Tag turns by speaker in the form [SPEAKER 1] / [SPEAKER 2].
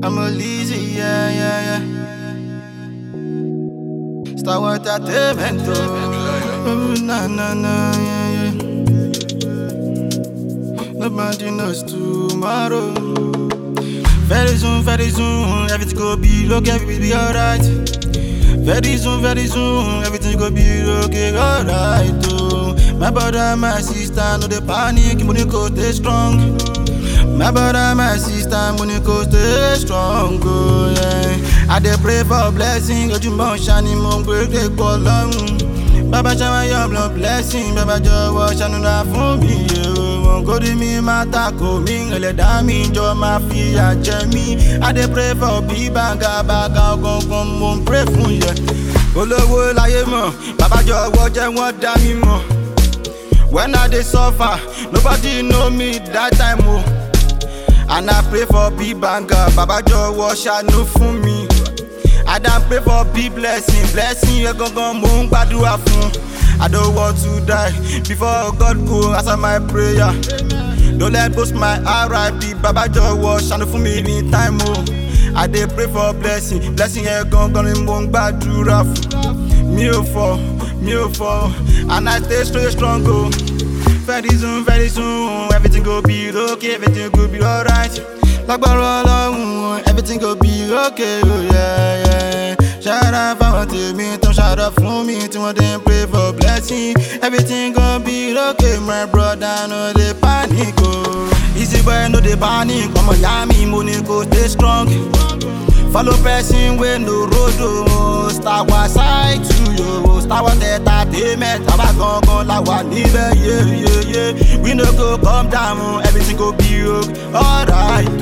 [SPEAKER 1] I'm a lazy, yeah, yeah, yeah. Star Wars Entertainment, oh. Na, na, na, yeah, yeah. Nobody knows tomorrow. Very soon, very soon, everything go be okay, everything be alright. Very soon, very soon, everything go be okay, alright. Oh. My brother, my sister, no they panic, money go stay strong. My brother, my sister, money go stay strong. Oh, yeah. I dey pray for blessing, ojúmọ́ ṣani mo ń gbé pọ̀ lọ́rùn. Bàbá ṣáwá yọ blood blessing, bàbá jọ̀wọ́ ṣànúra fún mi. Òun kò rí mi máa takò mí, ẹlẹ́dàá mi jọ máa fi àjẹ mí. I dey pray for bí bàgà bàgà gangan mo ń pray fún yẹ. Olówó láyé mọ̀, bàbá jọ̀wọ́ jẹ́ wọ́n dá mi mọ̀. When I dey suffer, nobody know me that time o. Oh. And I pray for big banger, Baba jọ̀wọ́ ṣàánú fún mi. I don pray for big blessing, blessing yẹn gangan mò ń gbàdúrà fún. I don't want to die before God go answer my prayer. Don't let boast my RIP, Baba jọ̀wọ́ ṣàánú fún mi ní time o. I dey pray for blessing, blessing yẹn gangan ni mò ń gbàdúrà fún. Mi ò fọ, mi ò fọ, and I stay straight strong o. Very soon, very soon, everything go be okay, everything go be alright. Lágbára ọlọ́run, everything go be okay, oh yeah, yeah. Ṣára fáwọn tèmi tó ń ṣàdọ̀ fún mi tí wọ́n dey pray for blessing. Everything go be okay, my brother, no dey panic o. Easy boy, no dey panic, ọmọ ìyá mi mo ní kó stay strong. Follow person wey no road o, star wa side to yo, star wa entertainment, àwa gangan la wà níbẹ̀, yeah, yeah, yeah. We no go come down, everything go be okay, alright.